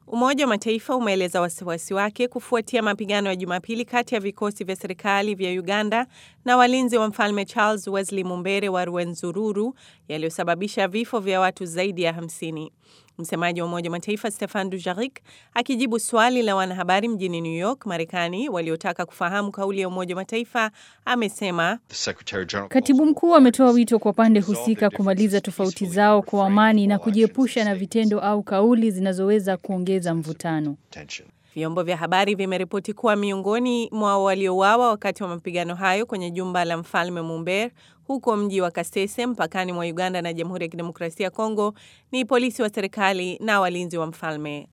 Umoja wa Mataifa umeeleza wasiwasi wake kufuatia mapigano ya Jumapili kati ya vikosi vya serikali vya Uganda na walinzi wa mfalme Charles Wesley Mumbere wa Rwenzururu yaliyosababisha vifo vya watu zaidi ya 50. Msemaji wa Umoja wa Mataifa Stefan Dujarric akijibu swali la wanahabari mjini New York, Marekani, waliotaka kufahamu kauli ya Umoja wa Mataifa amesema Katibu mkuu ametoa wito kwa pande husika kumaliza tofauti zao kwa amani na kujiepusha na vitendo au kauli zinazoweza kuongeza mvutano. Vyombo vya habari vimeripoti kuwa miongoni mwa waliouawa wakati wa mapigano hayo kwenye jumba la mfalme Mumber huko mji wa Kasese mpakani mwa Uganda na Jamhuri ya Kidemokrasia ya Kongo ni polisi wa serikali na walinzi wa mfalme.